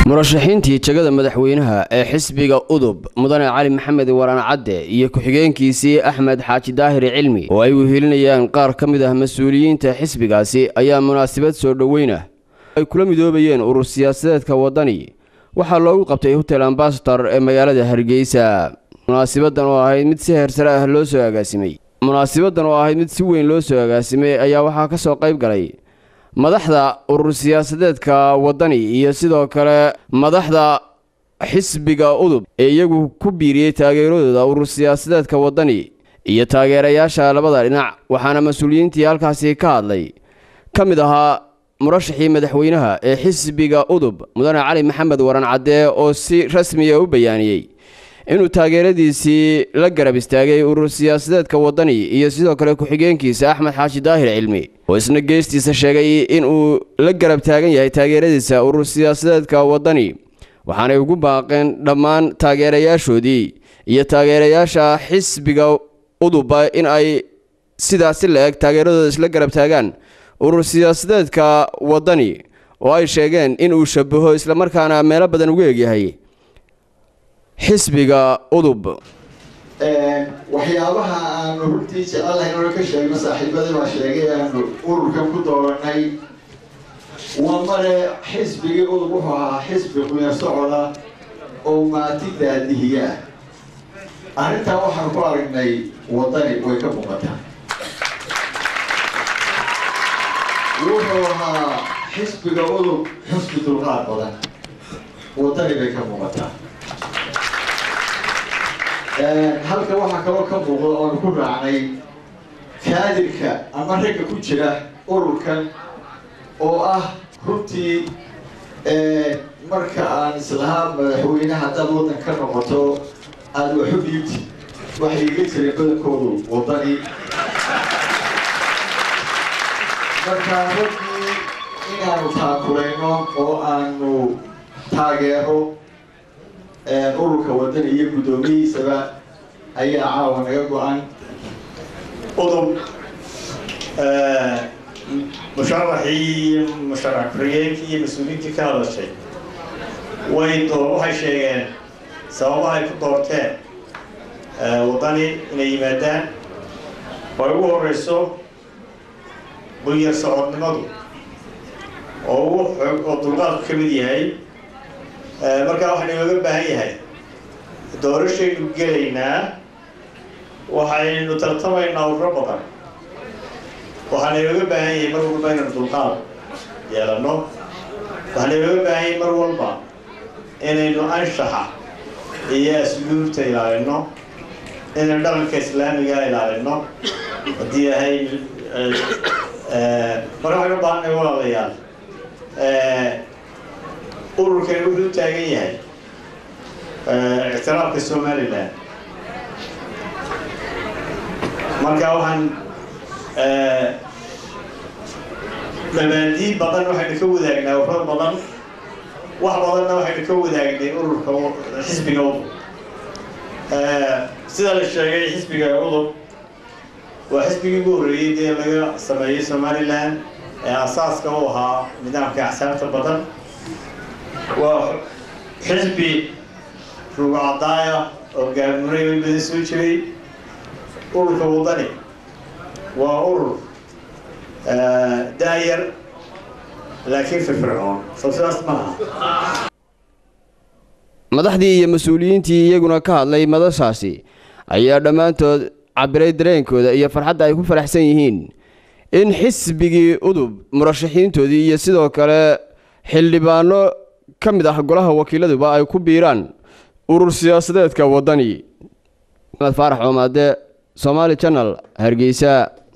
murashaxiintii jegada madaxweynaha ee xisbiga udub mudane cali maxamed waraan cadde iyo ku-xigeenkiisii axmed xaaji daahir cilmi oo ay wehelinayaan qaar ka mid ah mas-uuliyiinta xisbigaasi ayaa munaasabad soo dhoweynah ay kula midoobayeen urur siyaasadeedka waddani waxaa loogu qabtay hotel ambasador ee magaalada hargeysa munaasibadan oo ahayd mid si heersare ah loo soo agaasimay munaasibadan oo ahayd mid si weyn loo soo agaasimay ayaa waxaa ka soo qayb galay madaxda urur siyaasadeedka waddani iyo sidoo kale madaxda xisbiga udub ee iyagu ku biiriyey taageeradooda urur siyaasadeedka waddani iyo taageerayaasha labada dhinac waxaana mas-uuliyiintii halkaasi ka hadlay ka mid ahaa murashaxii madaxweynaha ee xisbiga udub mudane cali maxamed waran cadde oo si rasmiya u bayaaniyey inuu taageeradiisii la garab istaagay urur siyaasadeedka waddani iyo sidoo kale ku-xigeenkiisa axmed xaashi daahir cilmi oo isna geestiisa sheegay inuu la garab taagan yahay taageeradiisa urur siyaasadeedka waddani waxaanay ugu baaqeen dhammaan taageerayaashoodii iyo taageerayaasha xisbiga udubba in ay sidaasi la eg taageeradooda isla garab taagaan urur siyaasadeedka waddani oo ay sheegeen inuu shabaho islamarkaana meelo badan ugu egyahay xisbiga udub waxyaabaha aanu runtii jecelahay inoo ka sheegno saaxiibadii baa sheegay aanu ururkan ku dooranay waa mare xisbigii udub wuxuu ahaa xisbi quya socoda oo maati daadihiya ah arrintaa waxaan ku aragnay waddani way ka muuqataa wuxuu ahaa xisbiga udub xusbi dulqaad badan waddani bay ka muuqataa halka waxaa kaloo ka muuqda oonu ku raacnay kaadirka ama ragga ku jira ururkan oo ah runtii marka aan islahaa madaxweyne haddaad waddan ka noqoto aada waxu dhiibti waxay iga jireen badankoodu waddani markaa raggii inaanu taakulayno oo aanu taageero ururka waddani iyo guddoomiyihiisaba ayaa caawa naga go-an udub musharaxii musharax ku-xigeenkii iyo mas-uuliyiintii ka hadashay way doo waxay sheegeen sababahay ku doorteen waddani inay yimaadaan oo ugu horeyso bunyar socodnimadu oo ugu xoog oo dulqaadku ka mid yahay markaa waxaa inooga baahan yahay doorashaynu gelaynaa waxaynu tartamaynaa urro badan waxaana inooga baahan yahay mar walba inaynu dulqaad yeelano waxaana inooga baahan yahay mar walba inaynu anshaxa iyo asluubta ilaalino inaynu dhaqanka islaamiga ilaalino haddii yahay mar waxaynu u baahanay walaalayaal ururkani wuxuu u taagan yahay ictiraafka somalilan marka waxaan mabaadii badan waxaynu ka wadaagnaa urur badan wax badanna waxaynu ka wadaagnay ururka xisbiga udub sida la sheegay xisbiga udub waa xisbigii ugu horreeyey dee laga sameeyey somalilan ee asaaska u ahaa nidaamka axsaabta badan waa xisbi rugo cadaaya oo gaamuray way badan soo jiray ururka waddani waa urur daayar laakiin firfircoon soo sidaas maaha madaxdii iyo mas-uuliyiintii iyaguna ka hadlay madashaasi ayaa dhammaantood cabiray dareenkooda iyo farxadda ay ku faraxsan yihiin in xisbigii udub murashaxiintoodii iyo sidoo kale xildhibaano ka mid ah golaha wakiiladuba ay ku biiraan urur siyaasadeedka waddani maxamed faarax coomaade somaali janal hargeysa